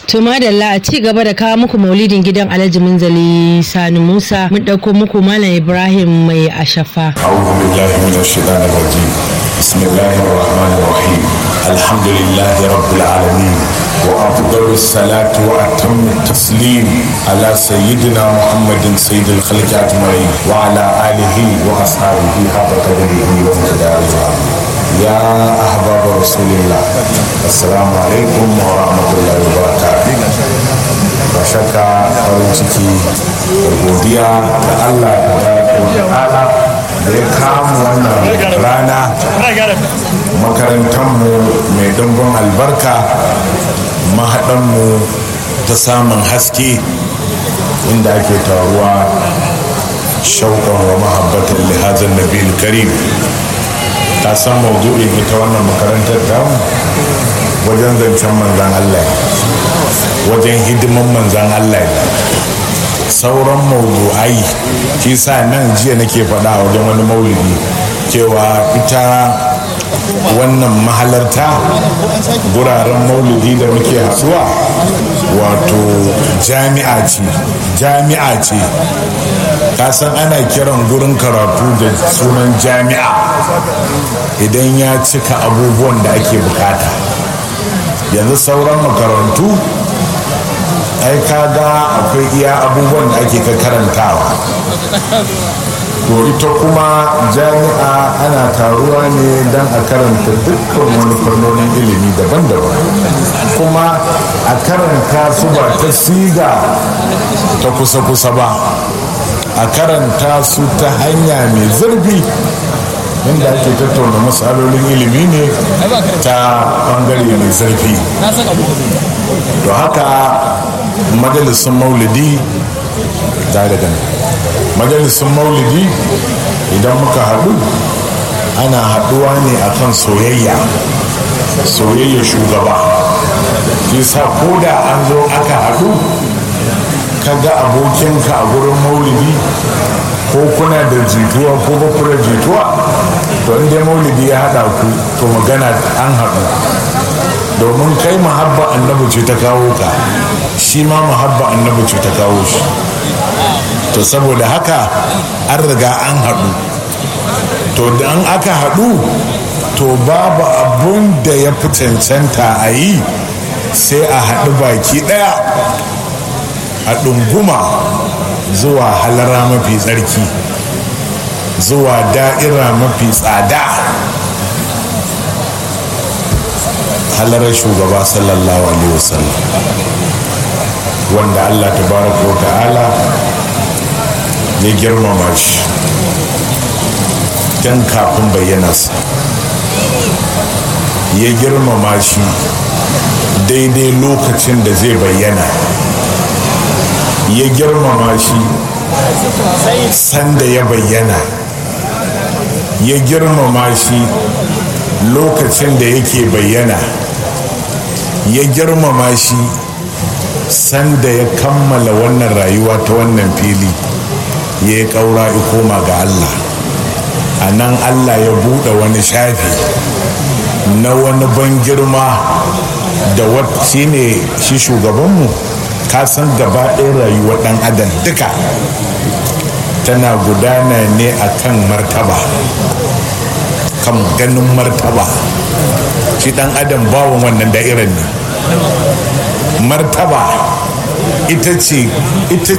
To madalla a ci gaba da kawo muku maulidin gidan Alhaji Munzali Sani Musa mun ɗauko muku Malam Ibrahim mai ashafa. أعوذ بالله من الشيطان الرجيم بسم الله الرحمن الرحيم الحمد لله رب العالمين وأفضل الصلاة وأتم التسليم على سيدنا محمد سيد الخلق أجمعين وعلى آله وأصحابه حق قدره ومقداره يا أحباب رسول الله السلام عليكم ورحمة الله وبركاته ba shakka farin ciki da godiya da Allah da ta'ala da ya kama wannan rana makarantarmu mai ɗumbin albarka mahaɗanmu ta samun haske inda ake taruwa shauƙan wa mahabbatan lihazan nabil karim ta san maudu'in ita wannan makarantar tamu wajen zancen manzan Allah wajen hidiman manzan Allah sauran maudu'ai shi sa nan jiya nake faɗa a wajen wani maulidi cewa ita wannan mahalarta guraren maulidi da muke haɗuwa wato jami'a ce jami'a ce kasan ana kiran gurin karatu da sunan jami'a idan ya cika abubuwan da ake bukata yanzu sauran makarantu ai kaga akwai iya abubuwan da ake ka karantawa to ita kuma jami'a ana taruwa ne don a karanta dukkan wani fannonin ilimi daban-daban kuma a karanta su ba ta siga ta kusa-kusa ba a karanta su ta hanya mai zurfi inda ake tattauna matsalolin ilimi ne ta bangare mai zurfi to haka majalisun maulidi ta daga majalisun maulidi idan muka haɗu ana haɗuwa ne akan soyayya soyayya shugaba sa ko da an zo aka haɗu ka ga abokinka a gurin maulidi ko kuna da jituwa ko ba ku da jituwa to inda maulidi ya haɗa ku to magana an haɗu domin kai mahabba annabi ce ta kawo ka shi ma mahabba annabi ce ta kawo shi to saboda haka an riga an haɗu to da an aka haɗu to babu abun da ya fi cancanta a yi sai a haɗu baki ɗaya a ɗunguma zuwa halara mafi tsarki zuwa da'ira mafi tsada halarar shugaba sallallahu alaihi wasallam wanda allah tabaraka wa ta'ala ya girmama shi tun kafin bayyanarsa ya girmama shi daidai lokacin da zai bayyana ya girmama shi sanda ya bayyana ya girmama shi lokacin da yake bayyana ya girmama shi sanda ya kammala wannan rayuwa ta wannan fili ya yi ƙaura koma ga allah a nan allah ya buɗe wani shafi na wani ban girma da wacce ne shi shugabanmu ka san gaba ɗaya rayuwar ɗan adam duka tana gudana ne a kan martaba kan ganin martaba shi ɗan adam bawon wannan da'irar ne martaba ita ce ita